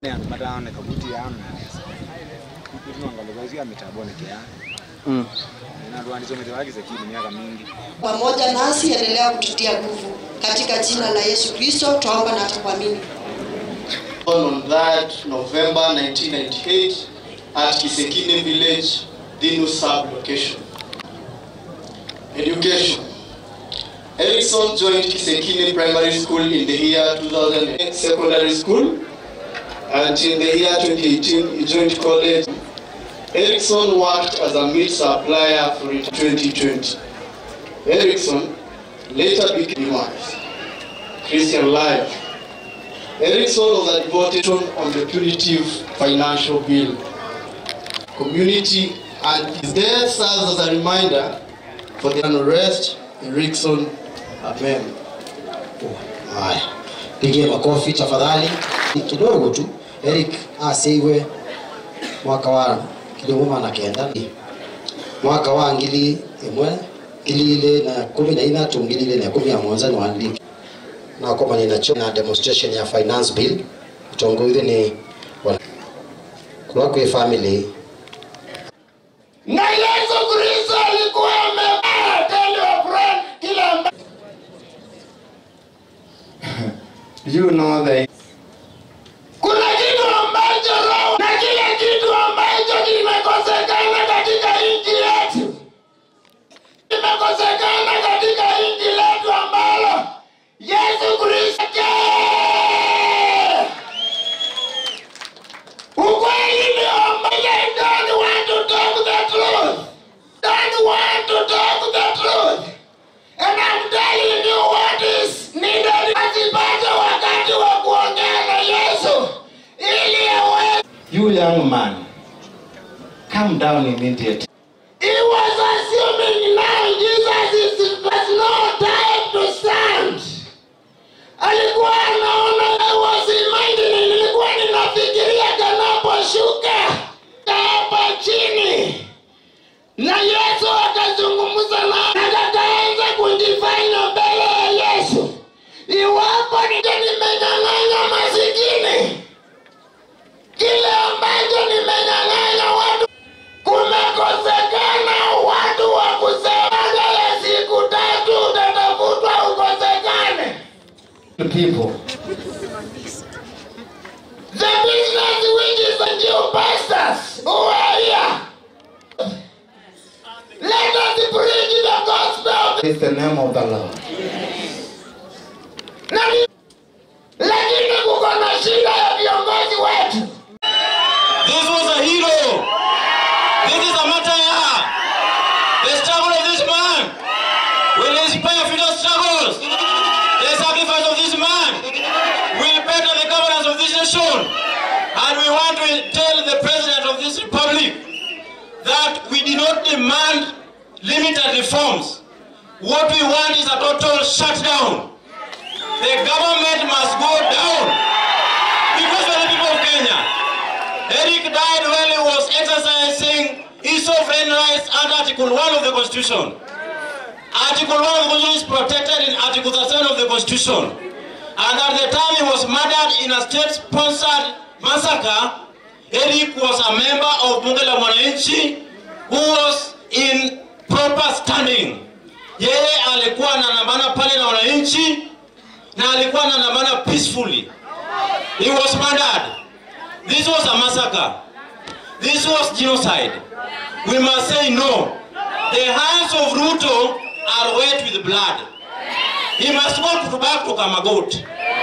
matane kabuti yanu kutunangalokazia mitabonekea Mm. nanduandisomete wagize kili miaka mingi pamoja nasi, endelea kututia nguvu katika jina la Yesu Kristo, twaomba na tukuamini. on that November 1998 at Kisekine village, Dinu sub location. Education. Erickson joined Kisekine Primary School in the year 2008 secondary school and in the year 2018 he joined college. Erickson worked as a meat supplier for 2020. Erickson later became wise. Christian life. Erickson was a devoted on the punitive financial bill. Community and his death serves as a reminder for the unrest. Erickson, amen. Haya, pigie makofi tafadhali kidogo tu. Eric asiiwe mwaka wa kilinguma na kenda mwaka wa ngili imwe ngili ile na kumi na ithatu ngili ile na kumi ya mwanza ni wandiki na koma ni nacho na demonstration ya finance bill utongozi ni wa- kwa kwa family Na Yesu Kristo alikuwa amebaa tell your friend kila amba- you know that Kuna kitu ambacho roho na kile kitu ambacho kimekosekana katika nchi yetu, kimekosekana katika nchi letu ambalo Yesu Kristo ukweli ni ambaye don't want to talk the truth, don't want to talk the truth, and I'm telling you what is needed. Asipate wakati wa kuongea na Yesu ili aweze you young man come down immediately He was assuming now Jesus is, was no time to stand. Alikuwa anaona I was imagining, nilikuwa ninafikiria kanaposhuka hapa chini, na Yesu akazungumza na akakaanza kujifanya mbele ya Yesu, iwapo nije nimenyang'anya masikini kile ambacho nimenyang'anya watu kumekosekana watu wa kusema baada ya siku tatu utatafutwa ukosekane. the people The business which is the new pastors who are here. Let us preach the gospel. is the name of the Lord Na ni- lakini kuko na shida ya viongozi wetu. This was a hero. This is a martyr. The struggle of this man will inspire future struggles. The sacrifice of this man will better the governance of this nation. And we want to tell the president of this republic that we do not demand limited reforms. What we want is a total shutdown. The government must go down because of the people of Kenya. Eric died while he was exercising his sovereign rights under Article 1 of the Constitution. Article 1 of the Constitution is protected in Article 37 of the Constitution. And at the time he was murdered in a state-sponsored massacre, Eric was a member of Bunge la Mwananchi who was in proper standing. Yeye alikuwa anandamana pale na wananchi na alikuwa anandamana peacefully. He was murdered. This was a massacre. This was genocide. We must say no. The hands of Ruto are wet with blood. He must go to- back to Kamagot.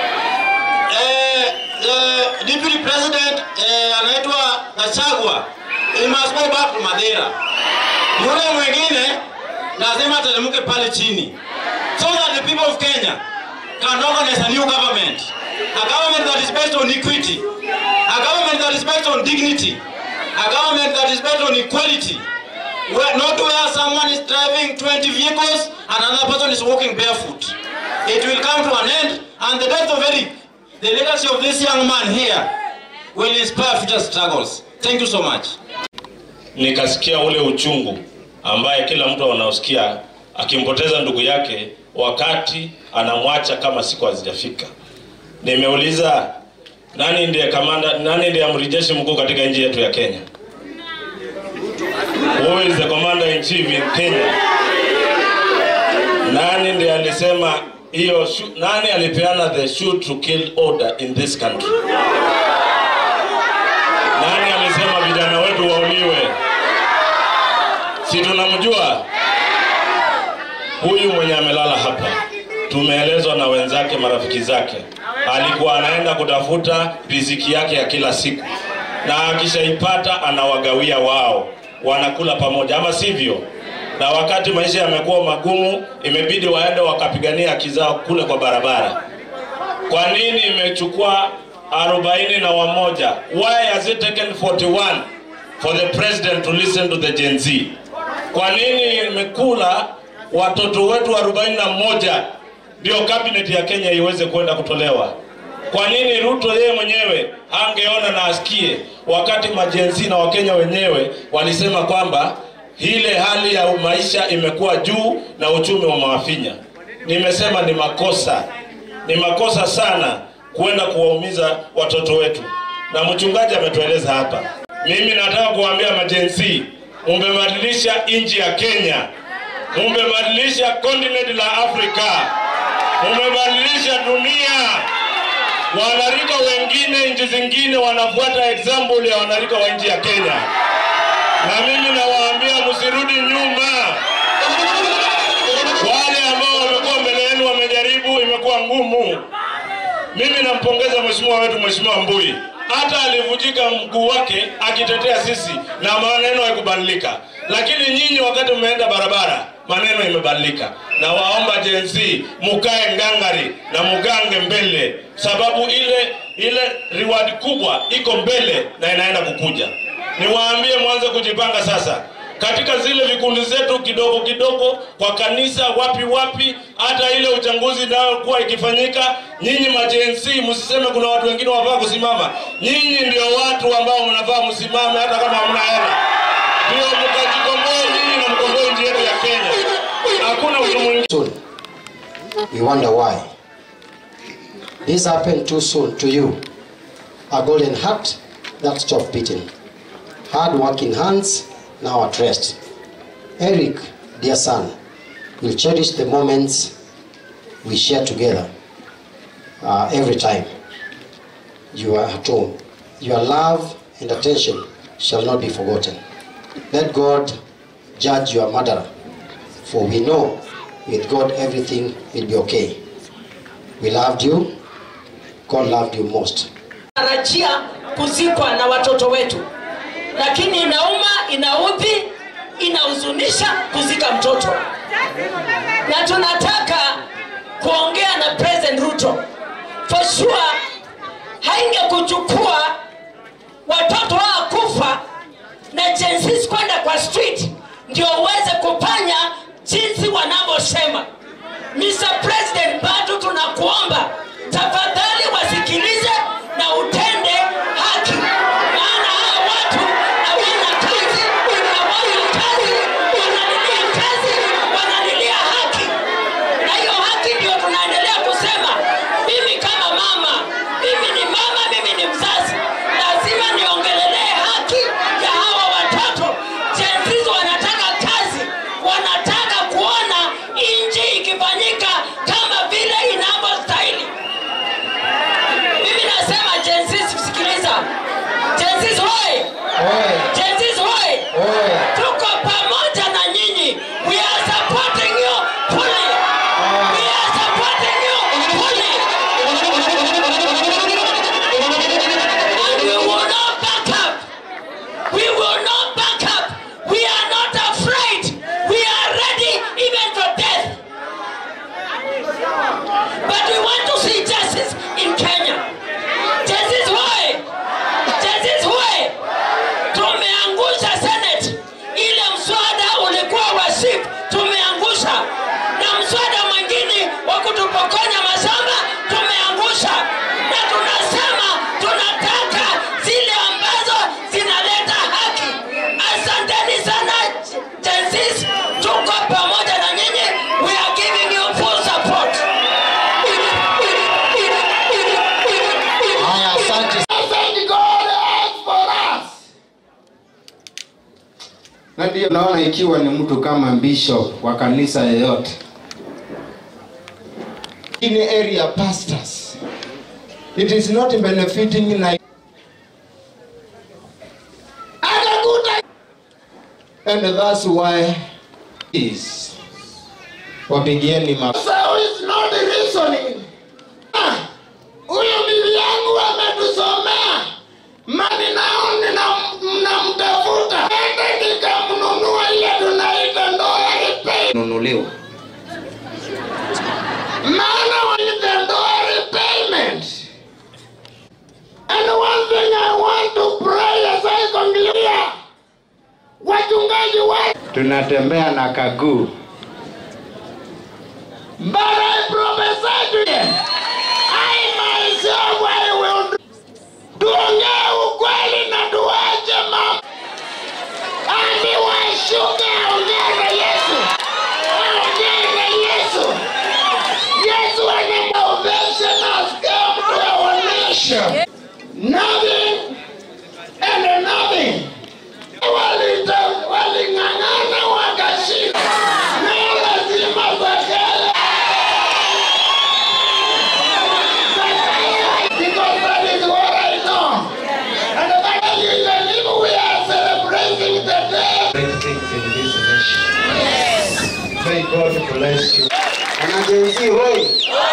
Eh, eh, Deputy President eh, anaitwa Gachagua. He must go back to Madeira. Yule mwingine lazima ateremke pale chini. So that the people of Kenya can organize a new government. A government that is based on equity. A government that is based on dignity. A government that is based on equality. Where, not where someone is driving 20 vehicles and another person is walking barefoot. It will come to an end and the death of Eric, the legacy of this young man here, will inspire future struggles. Thank you so much. nikasikia ule uchungu ambaye kila mtu anaosikia akimpoteza ndugu yake wakati anamwacha kama siku hazijafika. Nimeuliza Nani ndiye kamanda, nani ndiye amri jeshi mkuu katika nchi yetu ya Kenya? Who is the commander in chief in Kenya? Nani ndiye alisema hiyo shu- nani alipeana the shoot to kill order in this country? Nani alisema vijana wetu wauliwe? Si tunamjua huyu mwenye amelala hapa, tumeelezwa na wenzake, marafiki zake, alikuwa anaenda kutafuta riziki yake ya kila siku, na akishaipata anawagawia wao, wanakula pamoja, ama sivyo? Na wakati maisha yamekuwa magumu, imebidi waende wakapigania haki zao kule kwa barabara. Kwa nini imechukua arobaini na wamoja? Why has it taken 41 for the president to listen to the Gen Z? Kwa nini imekula watoto wetu arobaini na moja ndio cabinet ya Kenya iweze kwenda kutolewa? Kwa nini Ruto yeye mwenyewe angeona na asikie, wakati majenzi na Wakenya wenyewe walisema kwamba ile hali ya maisha imekuwa juu na uchumi wa mawafinya. Nimesema ni makosa, ni makosa sana kwenda kuwaumiza watoto wetu, na mchungaji ametueleza hapa. Mimi nataka kuwaambia majensi, umebadilisha nchi ya Kenya, umebadilisha continent la Afrika, umebadilisha dunia. Wanarika wengine nchi zingine wanafuata example ya wanarika wa nchi ya Kenya, na mimi nawaambia msirudi nyuma. Wale ambao wamekuwa mbele yenu wamejaribu, imekuwa ngumu. Mimi nampongeza mheshimiwa wetu, mheshimiwa Mbui, hata alivunjika mguu wake akitetea sisi na maneno haikubadilika, lakini nyinyi wakati mmeenda barabara maneno imebadilika. Na waomba Gen Z mukae ngangari na mugange mbele, sababu ile ile reward kubwa iko mbele na inaenda kukuja. Niwaambie mwanze kujipanga sasa katika zile vikundi zetu kidogo kidogo, kwa kanisa, wapi wapi, hata ile uchaguzi inayokuwa ikifanyika, nyinyi majensi msiseme kuna watu wengine wafaa kusimama. Nyinyi ndio watu ambao mnafaa msimame, hata kama hamna hela, ndio mkajikomboe nyinyi na mkomboe nchi yetu ya Kenya. Hakuna mtu mwingine. soon. We wonder why. This happened too soon to you. A golden heart that stopped beating. Hard working hands now at rest. Eric, dear son, will cherish the moments we share together uh, every time you are at home. Your love and attention shall not be forgotten. Let God judge your murderer, for we know with God everything will be okay. We loved you, God loved you most. tarajia kuzikwa na watoto wetu, lakini inauma, inaudhi, inahuzunisha kuzika mtoto, na tunataka kuongea na President Ruto. For sure haingekuchukua watoto hawa kufa na jinsi kwenda kwa street ndio uweze kufanya jinsi wanavyosema. Mr. President, bado tunakuomba tafadhali wasikilize na utende haki, maana hawa watu hawana kazi, hawana kazi, wanalilia kazi, wanalilia haki, na hiyo haki ndio tunaendelea kusema. Mimi kama mama, mimi ni mama, mimi ni mzazi, lazima niongelelee haki ya hawa watoto. Jenzizi wanataka kazi, wanataka kuona nchi ikifanyika kama vile inavyostahili. Mimi nasema Jenzizi, sikiliza, Jenzizi hoye, Jenzizi hoye, tuko pamoja na nyinyi. We are supporting you fully. We are supporting you fully. And we will not back up. We will not back up. We are not afraid. We are ready even for death. But we want to see justice in Kenya. Justice why? Justice why? na ndio naona ikiwa ni mtu kama bishop wa kanisa yoyote in area pastors it is not benefiting na akakuta and that's why is wapigieni ma so is not reasoning Ah, huyu bibi yangu ametusomea mani nao mnamtafuta ende nikamnunua ile tunaita ndoa repay nunuliwa maana with the ndoa repayment and one thing I want to pray as I conclude wachungaji wa tunatembea na kaguu But I prophesy to them, I myself I will do. Tuongee ukweli na tuache mambo. Andi washuke ongea na Yesu. Ongea na Yesu. Yesu ana salvation has come to our nation. Nothing and nothing. Walita- Waling'ang'ana wakashinda. Na lazima Zakayo because that is what I know. And that is the reason we are celebrating the day. Great things in this nation. May God bless you. Wanajenzi hoi.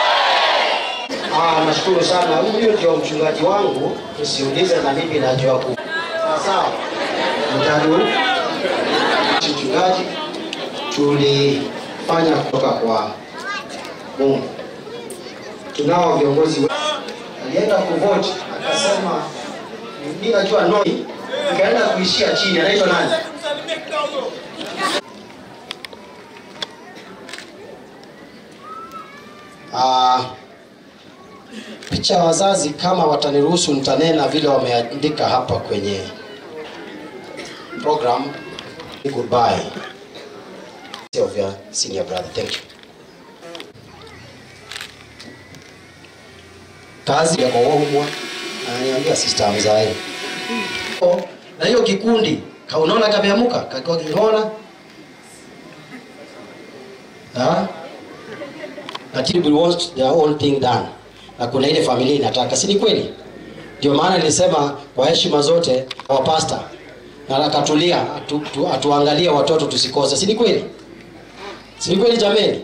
Ah, nashukuru sana. Huyu ndio mchungaji wangu, usiulize na mimi najua ku. Sawa sawa. Mtadu mchungaji tulifanya kutoka kwa Mungu. Tunao viongozi we- alienda kuvote akasema mimi najua noi, ikaenda kuishia chini. Anaitwa nani? Ah, picha ya wazazi kama wataniruhusu nitanena vile wameandika hapa kwenye program goodbye of your senior brother thank you kazi ya kwawaumwa ananiambia sister mzae na hiyo kikundi kaunaona kameamuka kakiwa kingona ha na people want their own thing done na kuna ile familia inataka si ni kweli ndio maana nilisema kwa heshima zote wa pasta na akatulia atu, tu, atuangalie watoto tusikose si ni kweli si ni kweli jameni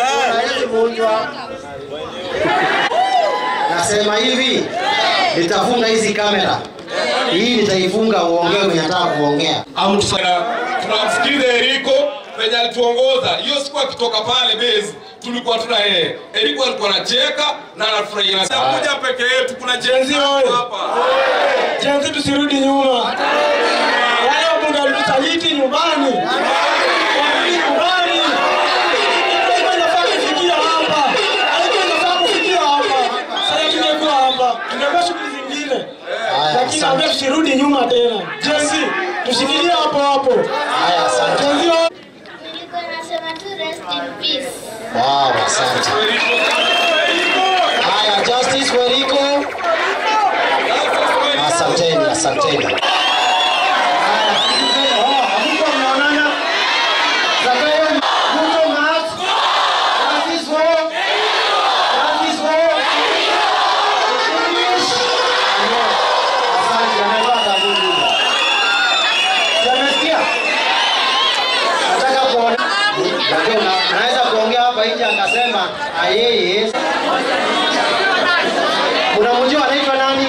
nasema hivi nitafunga hizi kamera hii nitaifunga uongee mwenye nataka kuongea tunamsikiliza Eriko penye alituongoza hiyo siku akitoka pale base tulikuwa tuna yeye Eriko alikuwa anacheka na anafurahia na sasa moja peke yetu kuna jenzi hapa Jenzi tusirudi nyuma. Wale wabunga walitusaliti nyumbani. Warudi nyumbani. Haikuwa inafaa kufikia hapa. Haikuwa inafaa kufikia hapa. Sasa tungekuwa hapa. Tungekuwa shughuli zingine. Lakini ambia tusirudi nyuma tena. Jenzi tushikilie hapo hapo. Haya, asante. Jenzi wa- Nilikuwa nasema tu rest in peace. Wow, asante. Haya, Justice Weriko. Asanteni, asanteni. Haya, oh, hamkuwa mnaonana? Zakayo, Ruto Mat. Justice Wo. Justice Wo. Shirish. Asante, amevaa kaburi. Umesikia? Nataka kuona lakini una- unaweza kuongea hapa nje akasema ayeye unamjua anaitwa nani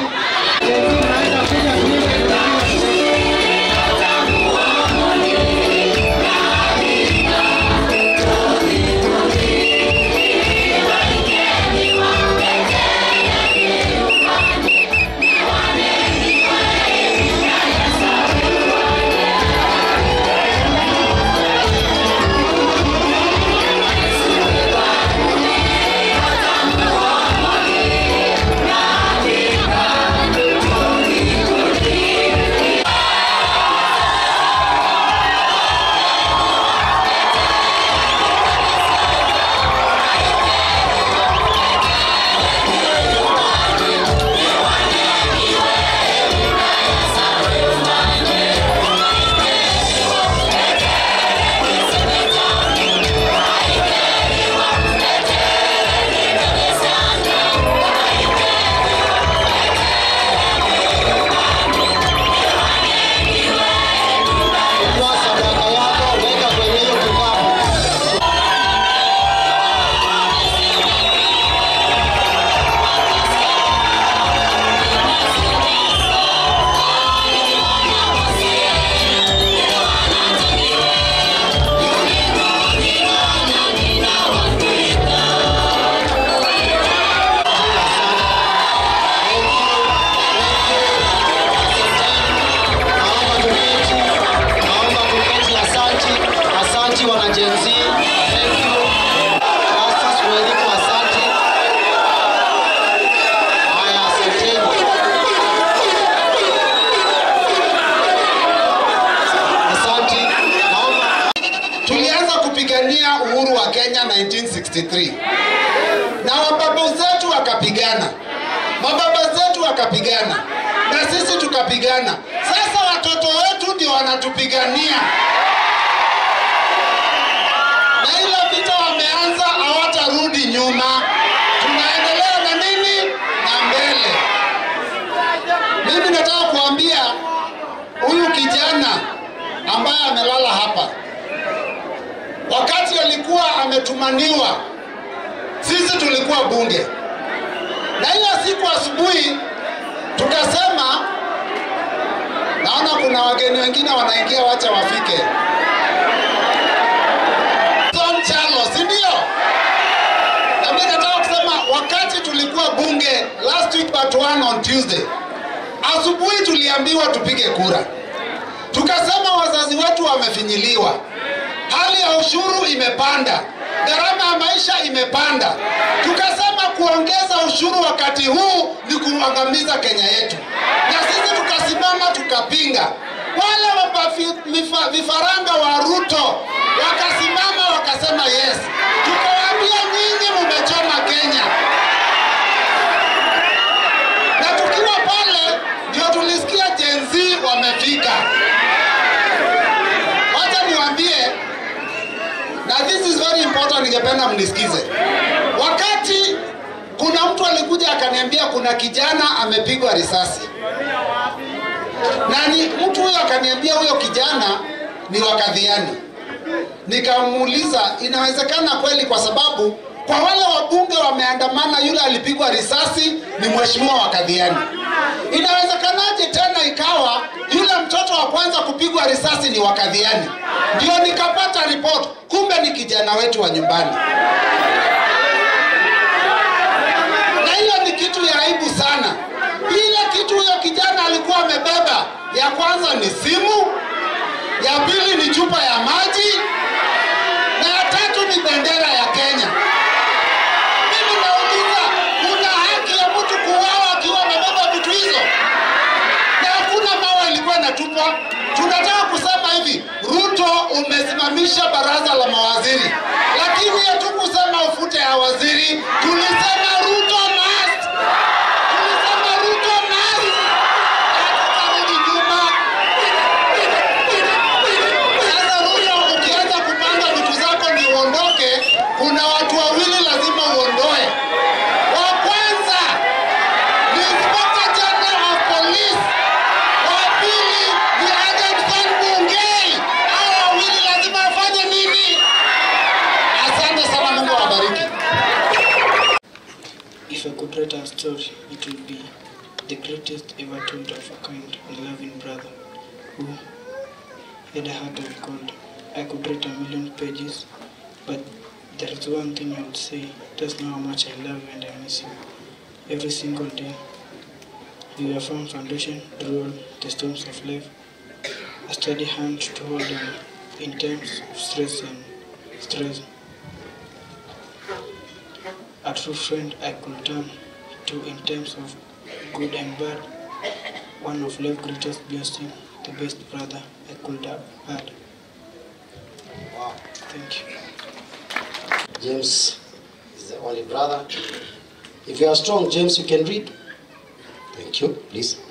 63 na mababu zetu wakapigana mababa zetu wakapigana na sisi tukapigana sasa watoto wetu ndio wanatupigania na ile vita wameanza hawatarudi nyuma tunaendelea na nini na mbele mimi nataka kuambia huyu kijana ambaye amelala hapa wakati alikuwa ametumaniwa sisi tulikuwa bunge na hiyo siku asubuhi tukasema naona kuna wageni wengine wanaingia wacha wafike Tom Chalo, si ndio? Na mimi nataka kusema wakati tulikuwa bunge last week but one on Tuesday, asubuhi tuliambiwa tupige kura, tukasema wazazi wetu wamefinyiliwa, hali ya ushuru imepanda, gharama ya maisha imepanda. Tukasema kuongeza ushuru wakati huu ni kuangamiza Kenya yetu, na sisi tukasimama tukapinga. Wale wapafi- mifa- vifaranga wa Ruto wakasimama wakasema yes. Tukawaambia nyinyi mumechoma Kenya, na tukiwa pale ndio tulisikia Gen Z wamefika. Wacha niwaambie, na this is very important, ningependa mnisikize. Wakati kuna mtu alikuja akaniambia kuna kijana amepigwa risasi, na ni mtu huyo akaniambia huyo kijana ni wakadhiani. Nikamuuliza, inawezekana kweli? Kwa sababu kwa wale wabunge wameandamana, yule alipigwa risasi ni mheshimiwa wa Kadhiani. Inawezekanaje tena ikawa yule mtoto wa kwanza kupigwa risasi ni wa Kadhiani? Ndio nikapata report, kumbe ni kijana wetu wa nyumbani. Na hiyo ni kitu ya aibu sana. Ile kitu huyo kijana alikuwa amebeba, ya kwanza ni simu, ya pili ni chupa ya maji na ya tatu ni bendera ya Kenya. Mimi nauliza, kuna haki ya mtu kuuawa akiwa amebeba vitu hizo? Na hakuna mawe ilikuwa inatupwa. Tunataka kusema hivi, Ruto umesimamisha baraza la mawaziri, lakini hatukusema ufute ya waziri, tulisema Ruto must, tulisema Ruto must, hatutarudi nyuma. Sasa Ruto, ukianza kupanga vitu zako ni uondoke, kuna watu wawili lazima uondoe. Wa kwanza ni Inspector General of Police, wa pili ni Adamson Bungei. Hao wawili lazima wafanye nini? Asante sana, Mungu awabariki. If I could write a story, it would be the greatest ever told of a kind and loving brother who had a heart of gold. I could write a million pages, but there is one thing I would say. Just know how much I love you and I miss you. Every single day, you are a firm foundation through all the storms of life. A steady hand to hold on in times of stress and stress. A true friend I could turn to in times of good and bad. One of life's greatest blessings, the best brother I could have had. Wow. Thank you. James is the only brother. If you are strong, James, you can read. Thank you. Please.